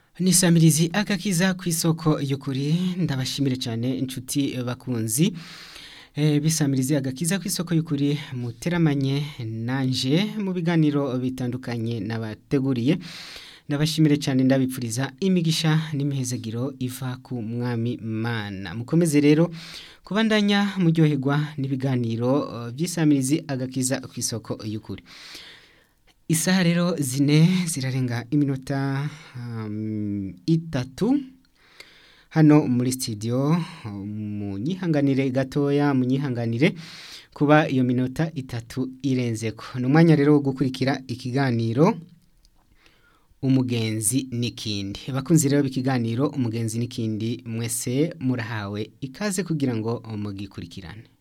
nisamirizi agakiza ku isoko y'ukuri ndabashimire cyane inshuti bakunzi Eh, bisamirizi agakiza ku isoko y'ukuri muteramanye nanje mu biganiro bitandukanye nabateguriye ndabashimire cyane ndabipfuriza imigisha n'imihezagiro iva ku mwami mana mukomeze rero kubandanya muryoherwa n'ibiganiro eh, by'isamirizi agakiza ku isoko y'ukuri isaha rero zine zirarenga iminota um, itatu hano muri studio munyihanganire gatoya munyihanganire kuba iyo minota itatu irenzeko ni umwanya rero wo gukurikira ikiganiro umugenzi n'ikindi bakunzi rero b'ikiganiro umugenzi n'ikindi mwese murahawe ikaze kugira ngo mugikurikirane